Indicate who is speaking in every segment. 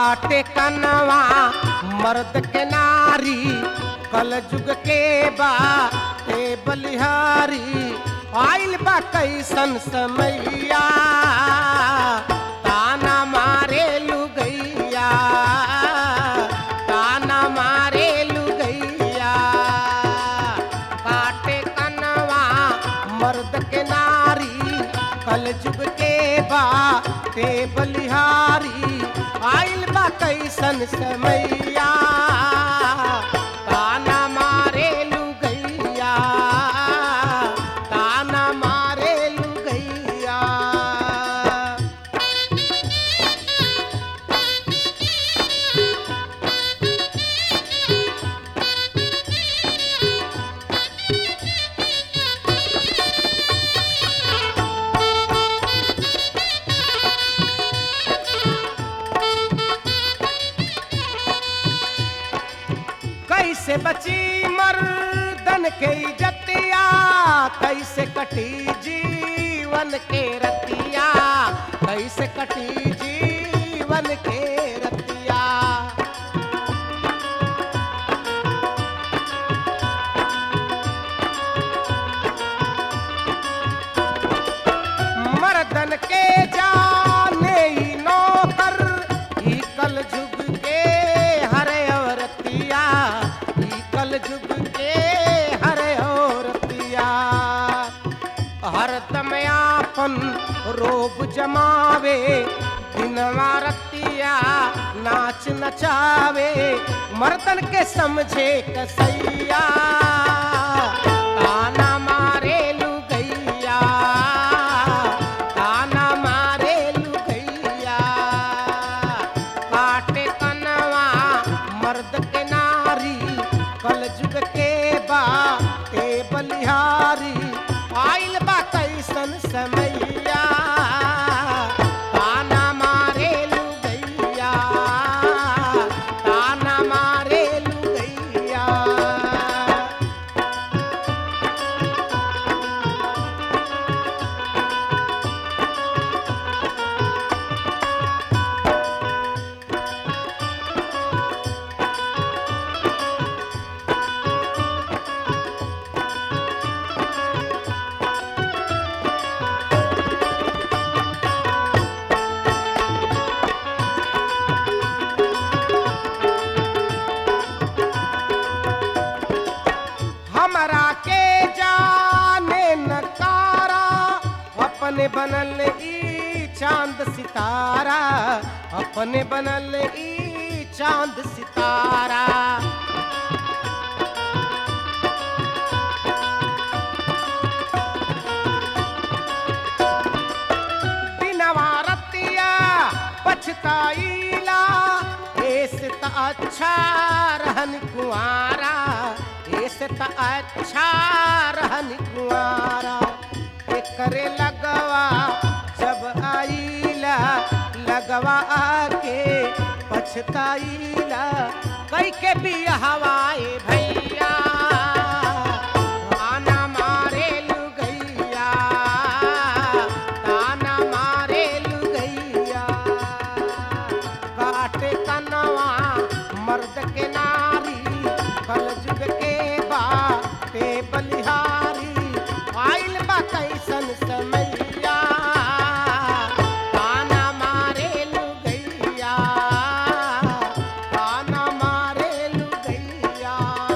Speaker 1: काटे कनवा मर्द के नारी कल जुग के बा ए बलिहारी आइल बा कैसन समैया ताना मारे लुगैया ताना मारे लुगैया काटे कनवा मर्द के नारी कल जुग के बा ते बलिहारी आइल बा कैसन समैया ताना मारे लुगैया ताना मारे लुगैया कैसे बची मर्दन के इज्जतिया कैसे कटी जीवन के रतिया कैसे कटी जीवन के रतिया मर्दन के जाने ही नौकर ई कल जुग के हरे औरतिया ई कल जुग के हरे औरतिया हरदम आपन रोब जमावे दिनवा रतिया नाच नचावे मर्दन के समझे कसैया ताना मारे लुगैया ताना मारे लुगैया काटे कनवा मर्द के नारी कल जुग के बा ते बलिहारी आइल बा कैसन समैया ताना मारे लुगैया ताना मारे लुगैया हमरा के जाने नकारा अपने बनल ई चांद सितारा अपने बनल ई चांद सितारा दिनवा रतिया पछताईला ऐसे त अच्छा रहन कुआरा ऐसे त अच्छा रहन कुआरा करे लगवा जब आईला लगवा आके पछताईला कई के भी हवाए भैया ताना मारे लुगैया ताना मारे लुगैया काटे कनवा मर्द के नारी कल जुग के बा ते बलिहारी आइल बा कैसन समैया ताना मारे लुगैया ताना मारे लुगैया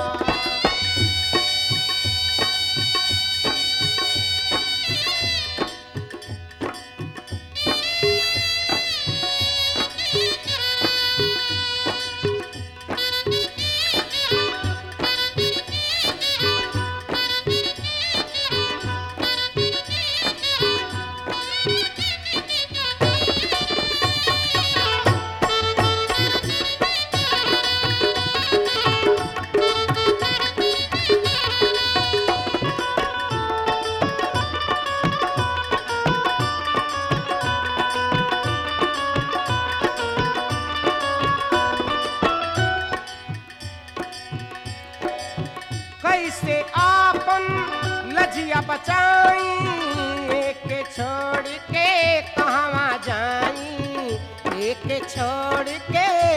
Speaker 1: कैसे आपन लजिया बचाई एक छोड़ के कहवा जाई एक छोड़ के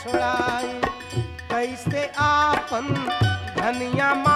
Speaker 1: छोड़ाई कैसे आपन धनिया